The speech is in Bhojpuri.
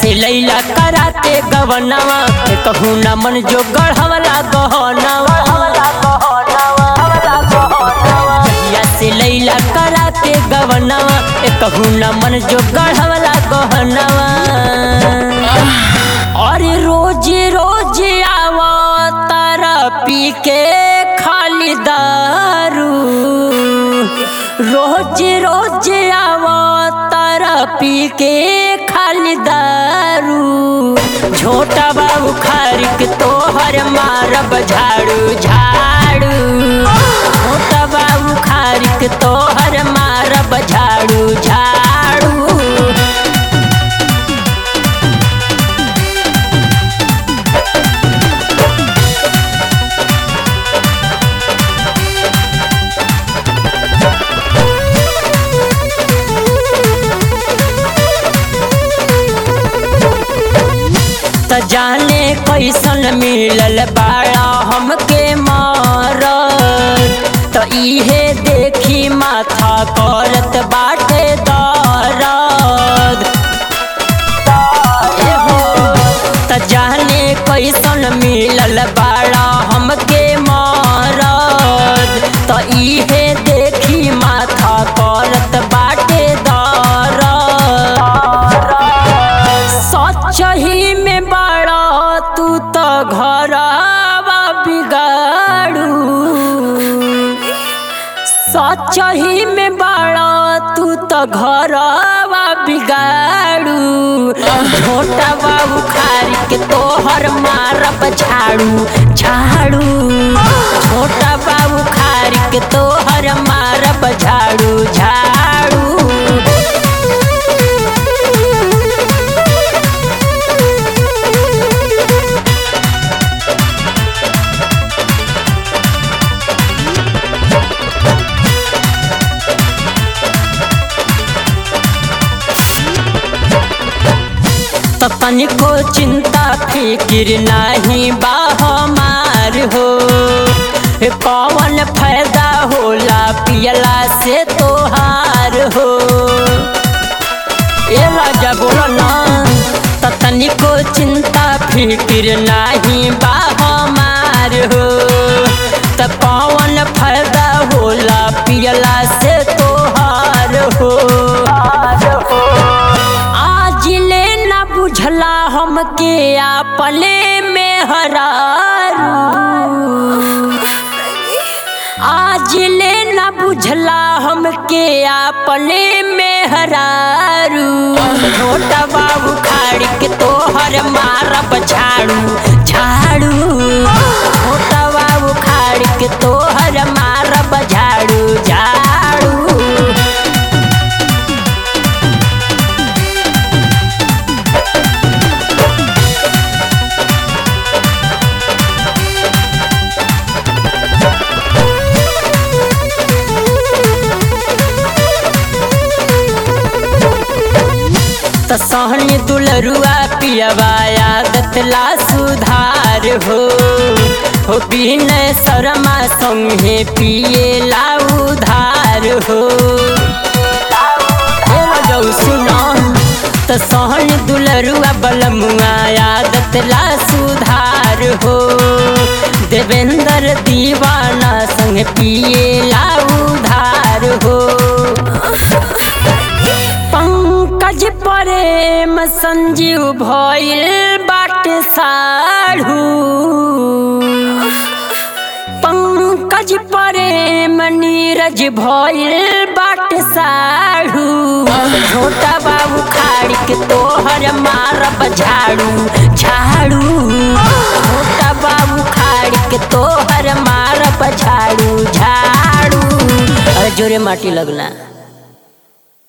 से लैला कराते गवनवा कहू न मन जो गढ़वला गहनवा जहिया से लैला कराते गवनवा कहू न मन जो गढ़वला गहनवा अरे रोज रोज आवा तारा पी के खाली दारू रोज रोज आवा तारा पी के खाली दारू छोटा बाबू खारिक तोहर मारब झाड़ू झाड़ू छोटा बाबू खारिक तोहर मारब झाड़ू झाड़ू त जाने कैसन मिलल बाड़ा हमके मार त इहे देखी माथा करत बाटे दर्द एहो, त जाने कैसन मिलल बाड़ा हमके मारद त इहे देखी माथा करत बाटे दर्द सचही में बड़ा तू तो घरवा बिगाड़ू सचही में बड़ा तू तो घरवा बिगाड़ू छोटा बाबू खारी के तोहर मारब झाड़ू झाड़ू छोटा बाबू खारी के तोहर मारब झाड़ू झाड़ू त तनिको चिंता फिकिर नाही बा हमार हो ए कौन फायदा होला पियला से तोहार हो ए राजा बोलो ना त तनिको चिंता फिकिर नाही बा हमार हो त कौन फायदा होला पियला से तोहार हो आज ले न बुझला हमके आपले में हरारू आज ले न बुझला हमके आपले में हरारू छोटा बाबू खाड़ी के तोहर मारब झाड़ू झाड़ू छोटा बाबू खाड़ी के तोहर मारब झाड़ू झाड़ू त सहनी दुलरुआ पियवा आदत ला सुधार हो हो बिनय शर्मा संगे पिए ला उधार हो ए रजौ सुनो त सहनी दुलरुआ बलमुआ आदत ला सुधार हो देवेंद्र दीवाना संग पिए ला उधार हो पंकज प्रेम संजीव भइल बाटे साढ़ू पंकज प्रेम नीरज भइल बाटे साढ़ू छोटा बाबू खाड़ी के तोहर मारब झाड़ू झाड़ू छोटा बाबू खाड़ी के तोहर मारब झाड़ू झाड़ू अरे जोरे माटी लगना